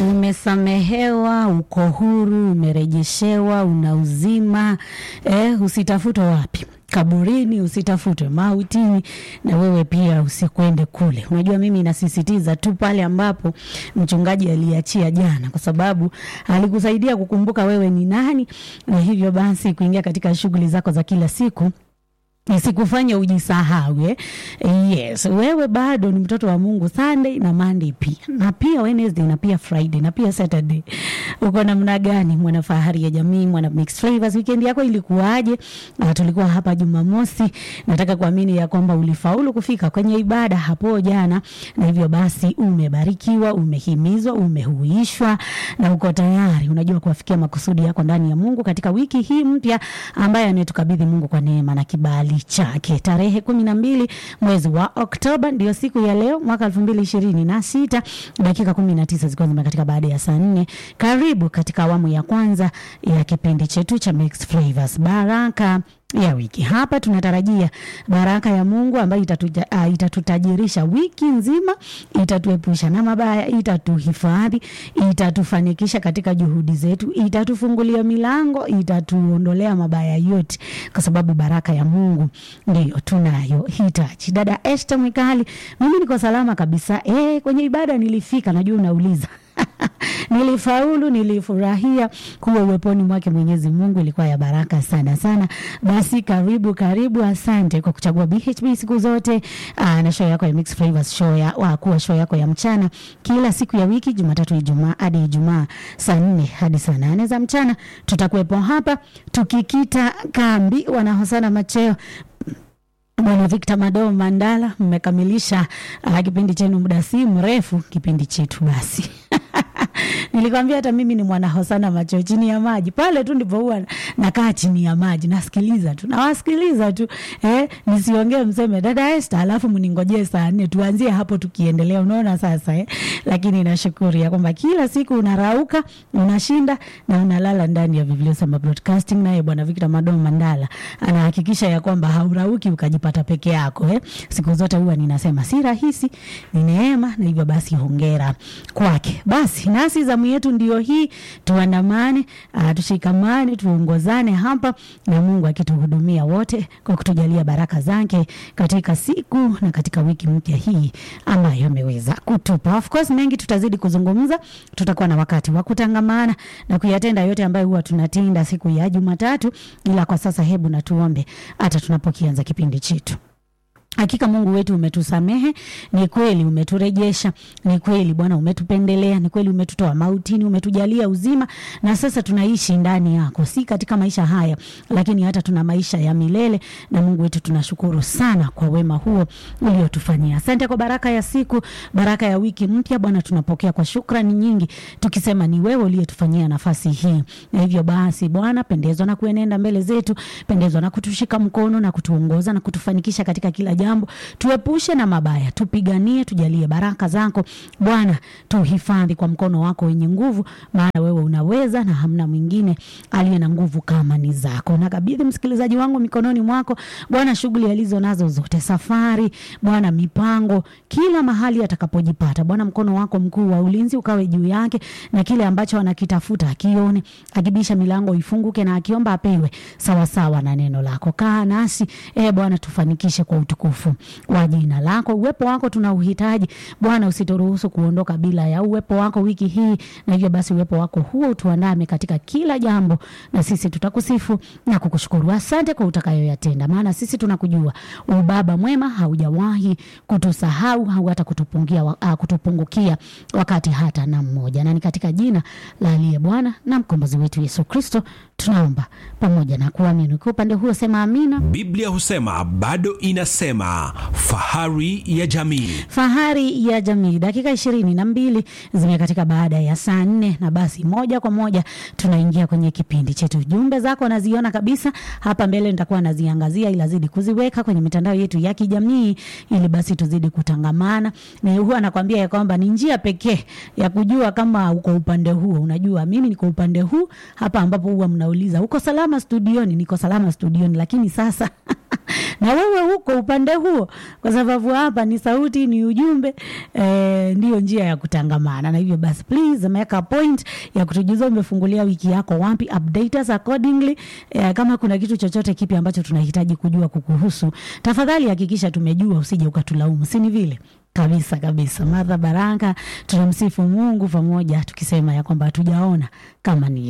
umesamehewa, uko huru, umerejeshewa, una uzima eh, usitafutwe wapi kaburini, usitafutwe mautini, na wewe pia usikwende kule. Unajua, mimi nasisitiza tu pale ambapo mchungaji aliachia jana, kwa sababu alikusaidia kukumbuka wewe ni nani, na hivyo basi kuingia katika shughuli zako za kila siku isikufanye ujisahau eh? Yes, wewe bado ni mtoto wa Mungu Sunday na Monday pia na pia Wednesday na pia Friday na pia Saturday. Uko namna gani, mwana fahari ya jamii, mwana mixed flavors? Weekend yako ilikuwaje? Na tulikuwa hapa Jumamosi. Nataka kuamini ya kwamba ulifaulu kufika kwenye ibada hapo jana, na hivyo basi umebarikiwa, umehimizwa, umehuishwa na uko tayari, unajua kuwafikia makusudi yako ndani ya Mungu katika wiki hii mpya ambaye ametukabidhi Mungu kwa neema na kibali chake. Tarehe kumi na mbili mwezi wa Oktoba ndio siku ya leo mwaka elfu mbili ishirini na sita dakika kumi na tisa zikiwa zimekatika baada ya saa nne. Karibu katika awamu ya kwanza ya kipindi chetu cha Mixed Flavors, baraka ya wiki. Hapa tunatarajia baraka ya Mungu ambayo itatuja, uh, itatutajirisha wiki nzima, itatuepusha na mabaya, itatuhifadhi, itatufanikisha katika juhudi zetu, itatufungulia milango, itatuondolea mabaya yote, kwa sababu baraka ya Mungu ndiyo tunayo hitaji. Dada Esther Mwikali, mimi niko salama kabisa. E, kwenye ibada nilifika, najua unauliza nilifaulu, nilifurahia kuwa uweponi mwake Mwenyezi Mungu, ilikuwa ya baraka sana sana. Basi karibu karibu, asante kwa kuchagua BHB siku zote. Aa, na show yako ya Mixed Flavors, show ya wa kuwa show yako ya mchana kila siku ya wiki, Jumatatu, Ijumaa hadi Ijumaa saa nne hadi saa nane za mchana. Tutakuwepo hapa tukikita kambi. Wanahosana macheo Bwana Victor Mado Mandala, mmekamilisha uh, kipindi chenu muda si mrefu, kipindi chetu basi nilikwambia hata mimi ni mwana hosana macho chini ya maji pale tu ndipo huwa nakaa chini ya maji nasikiliza tu nawasikiliza tu eh, nisiongee mseme dada Esther alafu mningojee saa nne tuanzie hapo tukiendelea unaona sasa eh? lakini nashukuru ya kwamba kila siku unarauka unashinda na unalala ndani ya Biblia Sema Broadcasting naye bwana Victor Mado Mandala anahakikisha ya kwamba haurauki ukajipata peke yako eh? siku zote huwa ninasema si rahisi ni neema na hivyo basi hongera kwake basi nasi zamu yetu ndio hii, tuandamane, uh, tushikamane, tuongozane hapa na Mungu akituhudumia wote kwa kutujalia baraka zake katika siku na katika wiki mpya hii ambayo ameweza kutupa. Of course mengi tutazidi kuzungumza, tutakuwa na wakati wa kutangamana na kuyatenda yote ambayo huwa tunatenda siku ya Jumatatu, ila kwa sasa hebu na tuombe hata tunapokianza kipindi chetu. Hakika Mungu wetu umetusamehe, ni kweli umeturejesha, ni kweli Bwana umetupendelea, ni kweli umetutoa mautini, umetujalia uzima, na sasa tunaishi ndani yako, si katika maisha haya, lakini hata tuna maisha ya milele. Na Mungu wetu tunashukuru sana kwa wema huo uliotufanyia. Asante kwa baraka ya siku, baraka ya wiki mpya Bwana, tunapokea kwa shukrani nyingi, tukisema ni wewe uliyetufanyia nafasi hii, na hivyo basi Bwana, pendezwa na kuenenda mbele zetu, pendezwa na kutushika mkono na kutuongoza na kutufanikisha katika kila jambo, tuepushe na mabaya, tupiganie, tujalie baraka zako Bwana, tuhifadhi kwa mkono wako wenye nguvu, maana wewe unaweza na hamna mwingine aliye na nguvu kama ni zako. Nakabidhi msikilizaji wangu mikononi mwako Bwana, shughuli alizo nazo zote, safari Bwana, mipango, kila mahali atakapojipata Bwana, mkono wako mkuu wa ulinzi ukawe juu yake, na kile ambacho anakitafuta akione, akibisha milango ifunguke, na akiomba apewe sawasawa na neno lako. Kaa nasi e Bwana, tufanikishe kwa utukufu wa jina lako. Uwepo wako tuna uhitaji Bwana, usituruhusu kuondoka bila ya uwepo wako wiki hii, na hivyo basi uwepo wako huo utuandame katika kila jambo, na sisi tutakusifu na kukushukuru. Asante kwa utakayoyatenda, maana sisi tunakujua ubaba mwema, haujawahi kutusahau au hata kutupungia, uh, kutupungukia wakati hata na mmoja, na ni katika jina la aliye Bwana na mkombozi wetu Yesu Kristo tunaomba pamoja na kuamini. Kwa upande huo sema amina. Biblia husema bado inasema fahari ya jamii. Fahari ya jamii, dakika ishirini na mbili zimekatika baada ya saa nne, na basi moja kwa moja tunaingia kwenye kipindi chetu. Jumbe zako naziona kabisa hapa mbele, nitakuwa naziangazia, ila zidi kuziweka kwenye mitandao yetu ya kijamii, ili basi tuzidi kutangamana. Na huwa nakwambia ya kwamba ni njia pekee ya kujua kama uko upande huo. Unajua mimi niko upande huu hapa, ambapo huwa mna unauliza uko salama studioni niko salama studioni lakini sasa na wewe huko upande huo kwa sababu hapa ni sauti ni ujumbe eh, ndiyo njia ya kutangamana na hivyo basi please make a point ya kutujuza umefungulia wiki yako wapi update us accordingly eh, kama kuna kitu chochote kipi ambacho tunahitaji kujua kukuhusu tafadhali hakikisha tumejua usije ukatulaumu si ni vile kabisa kabisa madha baraka tunamsifu mungu pamoja tukisema ya kwamba hatujaona kama ni